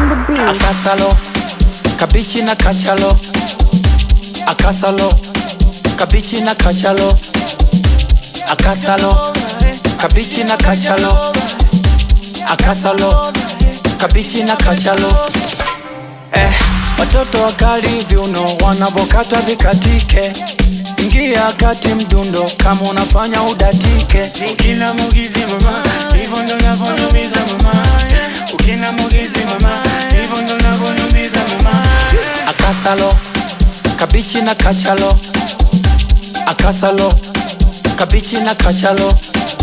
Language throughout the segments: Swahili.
the beat. akasalo kabichi na kachalo akasalo kabichi na kachalo akasalo kabichi na kachalo akasalo kabichi na kachalo eh, watoto wakali viuno wanavokata vikatike ingia kati mdundo kama unafanya udatike Ukina mugizi mama, hivyo ndo navyonumiza mama. Ukina mugizi mama, hivyo ndo navyonumiza mama. akasalo kabichi na kachalo akasalo kabichi na kachalo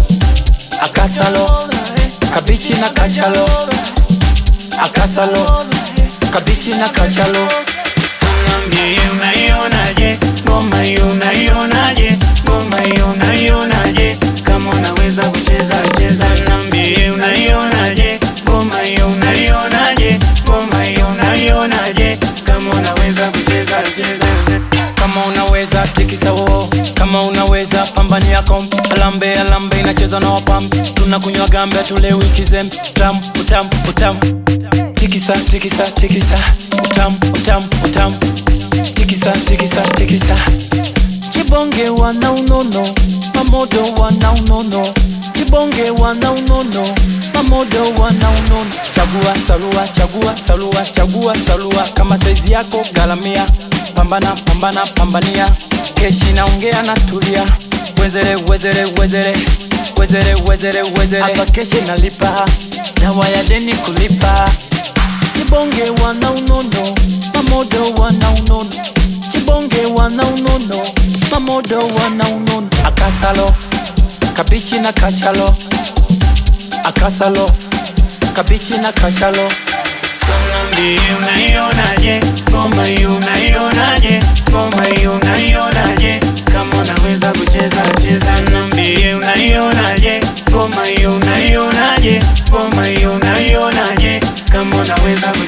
akasalo kabichi na kachalo akasalo kabichi na kachalo Niambie unaionaje, ngoma hiyo unaionaje, ngoma hiyo unaionaje, kama unaweza kucheza cheza. Niambie unaionaje, ngoma hiyo unaionaje, ngoma hiyo unaionaje, kama unaweza kucheza cheza. kama unaweza tikisa wo kama unaweza pambani yako alambe alambe inacheza na wapam tunakunywa gambe tulewi kizem utam utam utam tikisa tikisa tikisa utam utam utam tikisa tikisa tikisa chibonge wana unono mamodo wana unono chibonge wana unono mamodo wana unono chagua salua chagua salua chagua salua kama saizi yako galamia pambana pambana pambania keshi naongea na tulia wezere wezere wezere wezere wezere wezere hapa keshi nalipa dawa ya deni kulipa chibonge wana unono mamodo wana unono chibonge wana unono mamodo wana unono akasalo kabichi na kachalo akasalo kabichi na kachalo Niambie unaionaje, ngoma hiyo unaionaje, ngoma hiyo unaionaje, kama unaweza kucheza cheza. Niambie unaionaje, ngoma hiyo unaionaje, ngoma hiyo unaionaje, kama unaweza kucheza